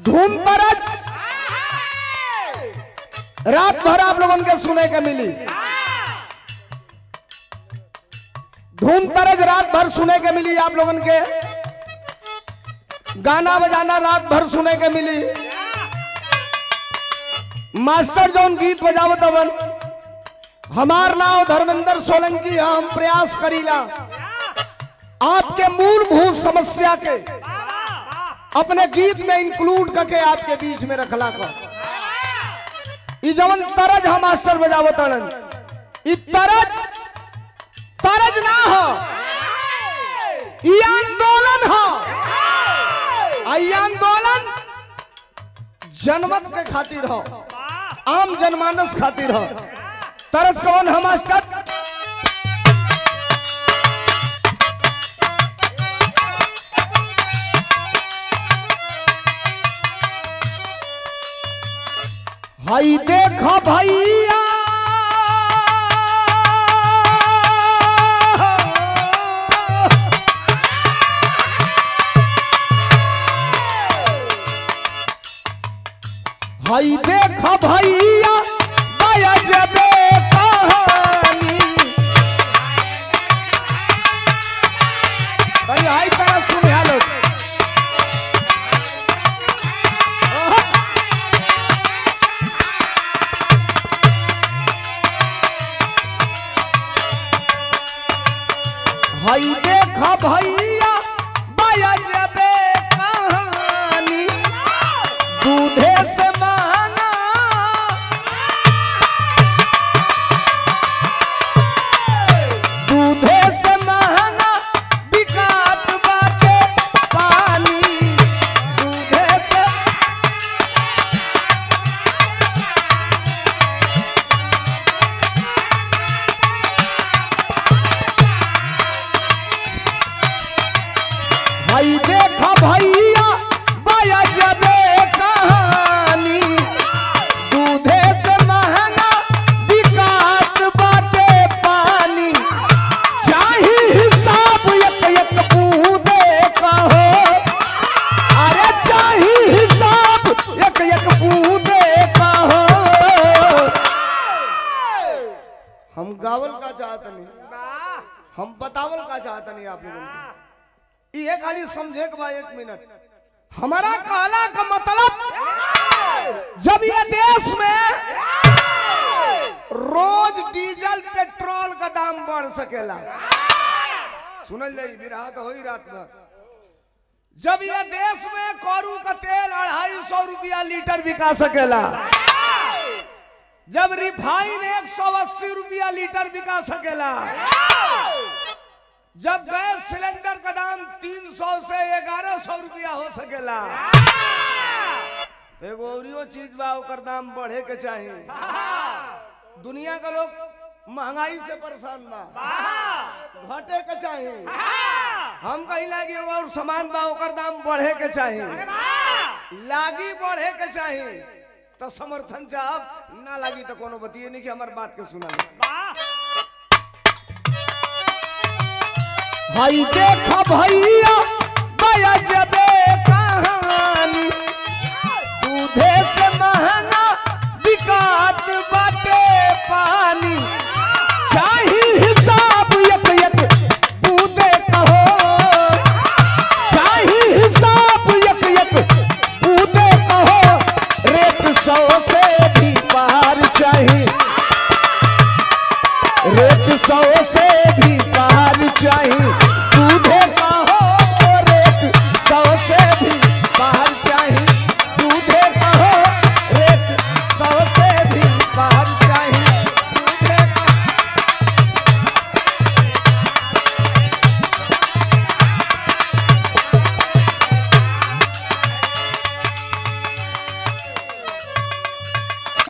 धूम तरज रात भर आप लोगों के सुने के मिली धूम तरज रात भर सुने के मिली आप लोगन के गाना बजाना रात भर सुने के मिली मास्टर जौन गीत बजावत हवन हमार नाम धर्मेंद्र सोलंकी है हम प्रयास करीला आपके मूलभूत समस्या के अपने गीत में इंक्लूड करके आपके बीच में रखला का ई जवन तरज हम मास्टर बजावत हन ई तरज तरज ना हो ई आंदोलन हो आ ई आंदोलन जनमत के खातिर हो आम जनमानस खातिर हो तरज कौन है मास्टर हाई देखो भैया हाई देखो भैया दया जबे कहानी भाई हाई तरह सुन लोग भाई देखा भैया बाया जबे कहानी दूधे से मांगा दूधे से महंगा बिकात बाटे पानी दूधे से भाई देखा भैया बाया जबे कहानी दूधे से महंगा बिकात बाटे पानी चाही हिसाब एक एक बूंदे कहो अरे चाही हिसाब एक एक बूंदे कहो हम गावल का चाहत नहीं हम बतावल का चाहत नहीं आप लोगों को ये खाली समझे के बा एक मिनट हमारा कहला का मतलब जब ये देश में रोज डीजल पेट्रोल का दाम बढ़ सकेला सुनल जाई बिरहा तो होई रात भर जब ये देश में करू का तेल अढ़ाई सौ रुपया लीटर बिका सकेला जब रिफाइन एक सौ अस्सी रुपया लीटर बिका सकेला जब गैस सिलेंडर का दाम तीन सौ से ग्यारह सौ रुपया हो सकेला एगो औरियो चीज बा ओकर दाम बढ़े के चाहिए दुनिया का लोग महंगाई से परेशान बा घटे के चाहिए हम कहीं लागी एगो और सामान बा ओकर दाम बढ़े के चाहिए लागी बढ़े के चाहिए तो समर्थन चाहब ना लागी तो कोनो बतिए नहीं कि हमार बात के सुना भाई देखा भैया बया जबे कहानी दूधे से महंगा बिकात बाटे पानी चाही हिसाब एक एक बूंदे कहो चाही हिसाब एक एक बूंदे कहो रेट सौ से भी पार चाहिए रेट सौ से भी पार चाहिए दूधे